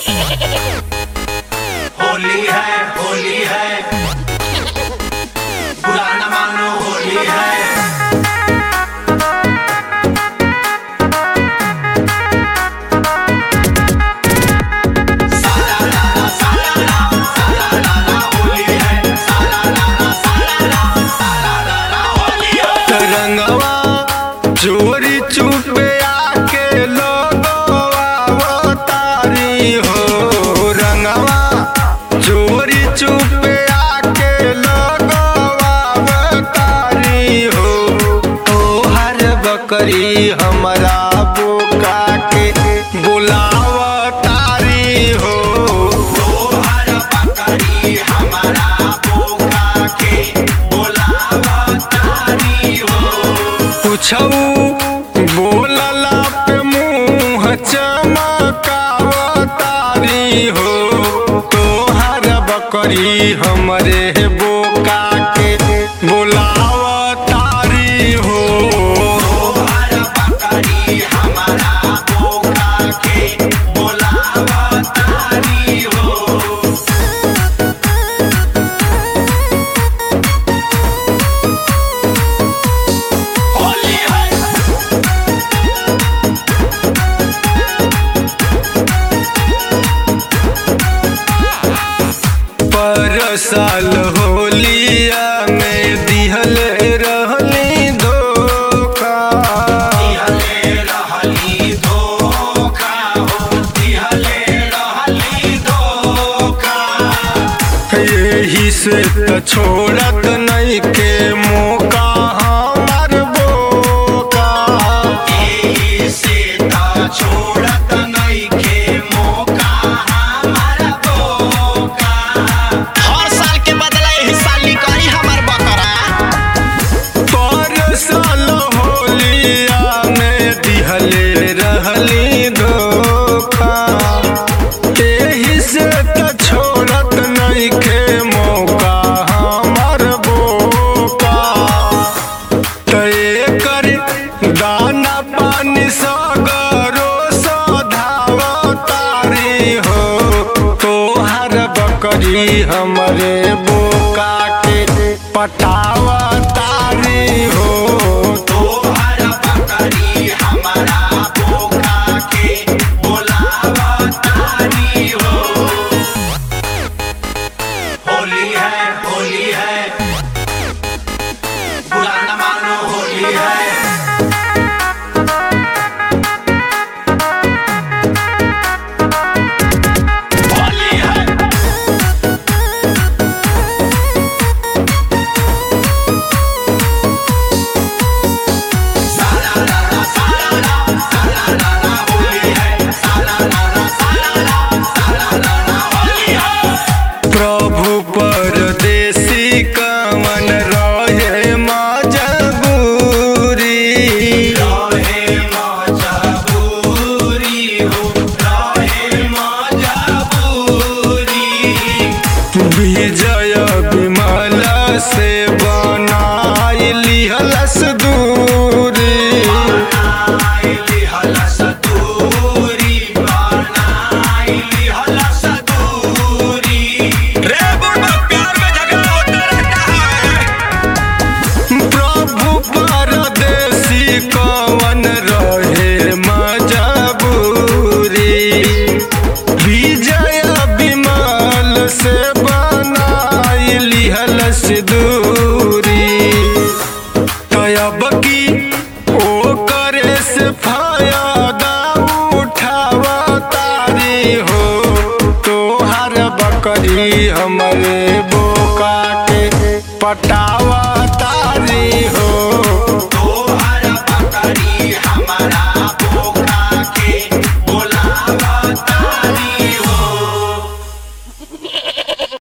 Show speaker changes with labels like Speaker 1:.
Speaker 1: होली है होली है बुरा न मानो होली है साला लाला साला ला साला लाला होली है साला लाला साला ला साला लाला होली है
Speaker 2: रंगवा चोरी चुपे आके लोगवा तारी हो रंगवा चोरी चुपे आके लोगवा तारी हो तोहर बकरी हमरा बोका के बुलाव तारी हो
Speaker 1: तोहर बकरी हमारा बोका के बोलावा तारी हो
Speaker 2: कुछऊ बोलला पे मुंह चमकाव तारी हो तोहर बकरी हमरे बोका के बुलाव तारी हो
Speaker 1: तोहर बकरी हमारा बोका के बोलावा तारी हो होली है
Speaker 2: पर साल होलिया में दिहल रहली धोखा
Speaker 1: दिहले रहली धोखा हो दिहले रहली धोखा
Speaker 2: यही से त छोड़त नहीं के मौका हमार बोका
Speaker 1: एही से ता छोड़त नइखे मौका हमारा बोका
Speaker 3: हर साल के बदला एही साल निकली हमार बकरा
Speaker 2: पर साल होलिया में दिहले रहली धोखा एही से त छोड़त नहीं के मौका हमार बोका तय कर दाना पानी सगरो सधाव तारी हो तोहर बकरी हमरे बोका के पटाव तारी हो
Speaker 1: तोहर बकरी हमारा बोका के बोलावा तारी हो होली है होली है बुरा न मानो होली है होली है साला लाला साला ला साला लाला होली है साला लाला साला ला साला लाला होली है
Speaker 2: प्रभु परदेसी कवन रहे मजबूरी
Speaker 1: रहे मजबूरी हो रहे मजबूरी
Speaker 2: विजय विमल से बनाई लिहलस दूरी
Speaker 1: बनाइली हलस दूरी बनाइली हलस दूरी
Speaker 3: रे बुढ़वा प्यार में झगड़ा होता रहता है
Speaker 2: प्रभु परदेसी कवन रहे मजबूरी विजय विमल से बनाई लिहलस दूरी तयब की ओ करे से फायदा उठाव तारी हो तोहर बकरी हमरे बोका के पटाव